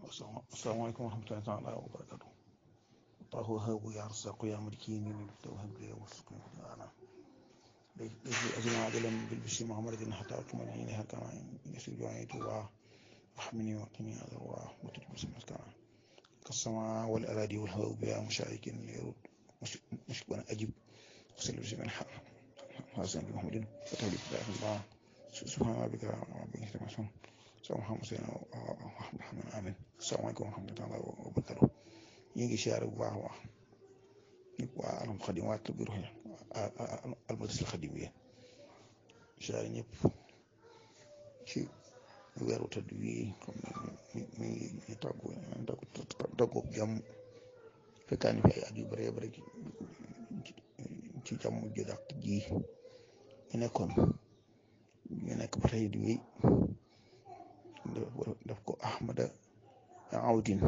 asalaamaaleykum wa rahmatullahi taala wa barakatu allahu habu ya rasaqu ya malikini توهب لي وارزقني انا ليس لي ازمع عدلا بالبشر محمد حتى اكمل عينها كما يسوع جوعيت واحمني وقني هذا وتجب سمعت كما كالسماء والاراضي والهواء بها مشارك يرد مشكورا اجب وسلم بسم حسن بن محمد فتح لي الله سبحان ربك رب العزه عما يصفون sama xam seen Muhammad amin asalaamaaleykum wa rahmatullahi wa barakatuh ñu ngi siyaare bu baax a baax ñëpp waa alam xadim waa kër bi ruux almadis la xadim yi siyaare ñëpp ci weeru tëdd wi xam ne mi mi ngi tàggu tàggu tàggu jàmm fekkaani fi ay at yu bëree bëri ci jàmm ju dàq ji ñu nekkoon ñu nekk ba tey di wéy daf ko ahmada awdin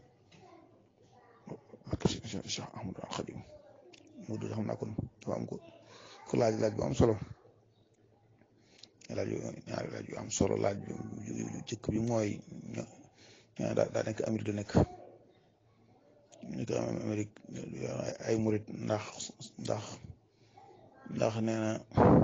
ak cheikh ahmadu al xadim mu du xam naa kon dafa am ko ko laaj laaj bu am solo laaj ñaari laaj yu am solo laaj yu jëkk bi mooy ñaa daa daa nekk Amérique da nekk nekk Amérique ay murit ndax ndax ndax nee na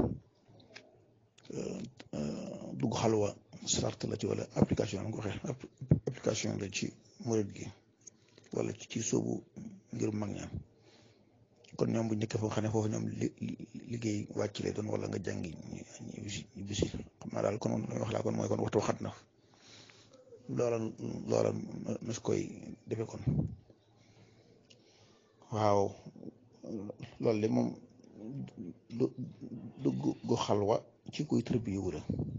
dugg xalwa sart la ci wala application la nga waxee application la ci murid gi wala ci soobu ngir mag ñaan kon ñoom bu njëkkee foo xam ne foofu ñoom liggéey wàcc lay doon wala nga jàngi ñu bisi ñu bisi xam naa daal kon wax laa kon mooy kon waxtu xat na loola loola nas koy defe kon waaw loolu de moom du dugg gu xalwa ci kuy tërbiye wu la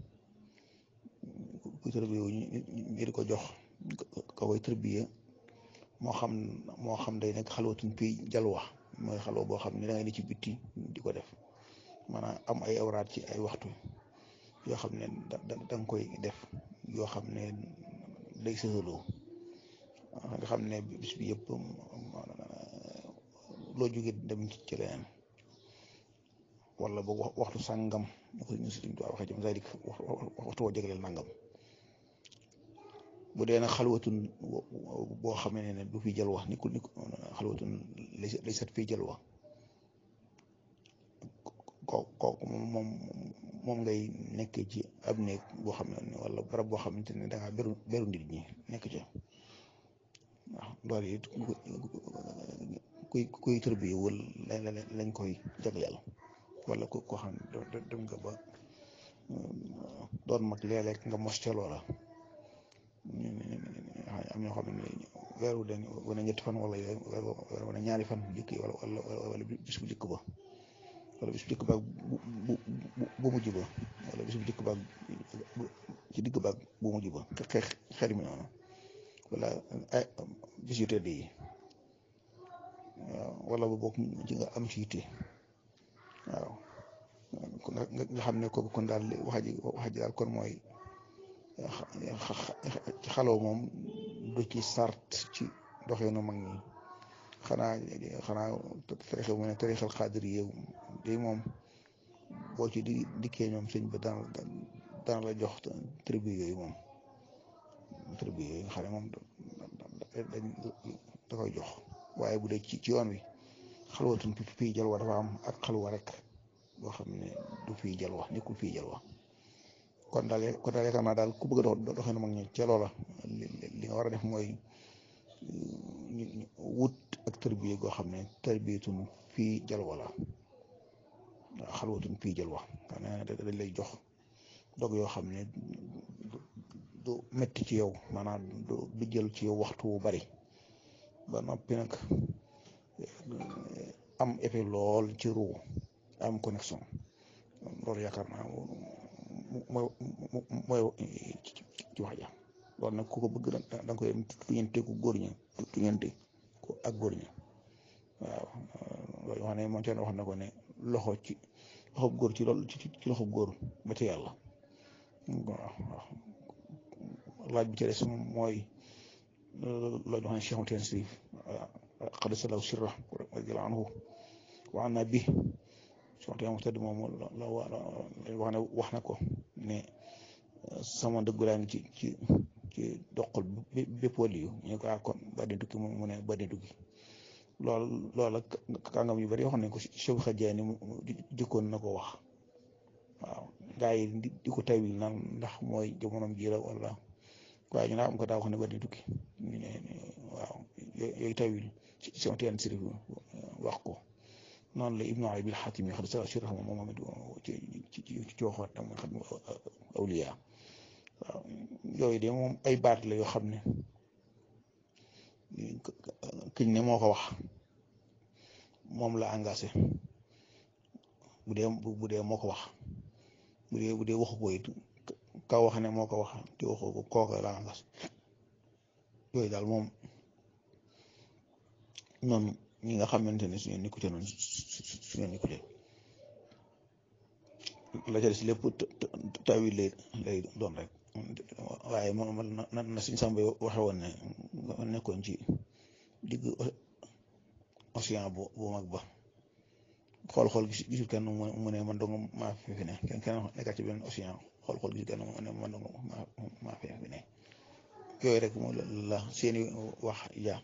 kuy tërbiye wu ñu di ko jox ka koy tërbiye moo xam moo xam day nekk xalwatun pi jalwa mooy xalwa boo xam ne da ngay ne ci bitti di ko def maanaam am ay awraat ci ay waxtu yoo xam ne da da nga koy def yoo xam ne day sësaloo nga xam ne bis bi yëpp loo jóge dem ci leneen wala boog waxtu sàngam ñu ko ñu si doon waxee jëm zalik waxtu woo jagleel nangam bu dee nag xalwatun boo xamee ne du fi jël wax ni ku ni xalwatun lay set fii jël wax kooku moom moom ngay nekkee ci ab néeg boo xam ne wala barab boo xamante ne da ngaa beru beru nit ñi nekk ca waaw loolu it kuy kuy tërbi wala lañ koy jagleel wala ku ko xam ne dem nga ba doon mag léeg-léeg nga mos ca loola am ñoo xam ne weeru den wane ñetti fan wala weer wane ñaari fan jëkk yi wala wala bis bu jëkk ba wala bis bu jëkk ba bu bu mujj ba wala bis bu jëkk ba ci digg ba bu mujj ba xeex xeer mi noonu wala ay bis yu tedd yi wala bu bokk ci nga am ci yitte waaw nga xam ne kooku kon daal wax ji wax ji daal kon mooy ci xaloo moom du ci sart ci doxeenu mag ñi xanaa xanaa tarixa mu ne tarixal xaadir yi day moom boo ci di dikkee ñoom sëñ ba daan daan la jox tribu yooyu moom tribu yooyu nga xam ne moom dañ da koy jox waaye bu dee ci ci yoon wi xalwatun fii jalwa dafa am ak xalwa rek boo xam ne du fii jalwa nekkul fii jalwa kon daal kon daal yaakaar naa daal ku bëgg a dox doxee na mag ñi ca loola li nga war a def mooy wut ak tërbiye goo xam ne tërbiyetun fii jalwa la waaw xalwatun fii jalwa xam ne dañ lay jox dog yoo xam ne du metti ci yow maanaam du jël ci yow waxtu wu bari ba noppi nag am effet lool ci ruu am connexion loolu yaakaar naa mooy mooy ci wax ja loolu nag ku ko bëgg da nga koy tuñante ku góor ña tuñante ko ak góor ña waaw loolu wax ne moom ci wax na ko ne loxo ci loxo góor ci loolu ci loxo góor ba ci yàlla waaw waaw laaj bi ci des moom mooy loolu wax ne Cheikh Moussa Sirif xadisalaw sirra radiyallahu anhu wa anna bi soxna mu tëdd moom la wax ne wax na ko ne sama dëggu laa ngi ci ci ci doqal bépp wàll yu ñu ko kon ba di tukki mu ne ba di tukki loolu loolu kàngam yu bari yoo xam ne ko Cheikh Xadiani mu jëkkoon na ko wax waaw gaa yi di ko tawil naan ndax mooy jamonoom ji la wala waaye ñu naa am ko daa wax ne ba di tukki ñu ne waaw yooyu tawil ci sama teen sirif wax ko noonu la Ibnu Arabi al-Xaatimi xad sa sirah moom moom ci ci ci waxoon tam xam awliya waaw yooyu de moom ay baat la yoo xam ne kiñ ne moo ko wax moom la engagé bu dee bu dee moo ko wax bu dee bu dee waxu ko it ka wax ne moo ko wax te waxu ko kooka la engagé yooyu daal moom noonu ñi nga xamante ne suñu nekkute noonu suñu nekkute la ca des lépp tawil lay lay doon rek waaye moom na na suñ sàmba waxe woon ne nekkoon ci digg océan bu bu mag ba xool-xool gis gisul kenn mu ne man dong maa fi fi ne kenn kenn nekkat ci benn océan xool-xool gisul kenn mu ne man dong maa fi fi ne yooyu rek moo la seeni wax ja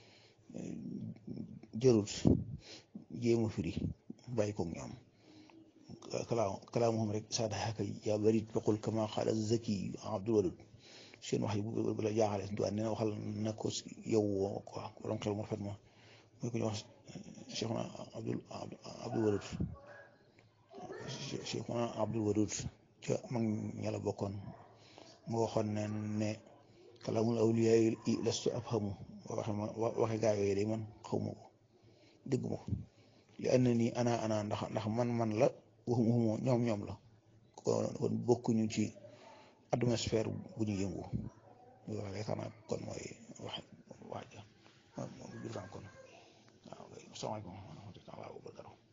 jërut jéema firi bàyyi ko ñoom kalaa kalaamuhum rek saadaxaka yaa barit faqul kama qaala zaki abdul wadud seen wax yi bu la jaaxale duwaa nee na waxal na ko yow woo quoi borom xel mu rafet ma muy ko ñu wax cheikhuna abdul abdul wadud cheikhuna abdul wadud ca mag ña la bokkoon mu waxoon ne ne kalaamul awliyaa yi lastu afhamu waxe ma waxe gaa yooyu day man xawma ko dégg ma ko li ànd nii ana ana ndax ndax man man la waxum waxumoo ñoom ñoom la kon bokkuñu ci atmosphère bu ñu yëngu loolu rek xanaa kon mooy wax wax ja moom biir kon waaw salaamaaleykum wa rahmatulah wa barakatuh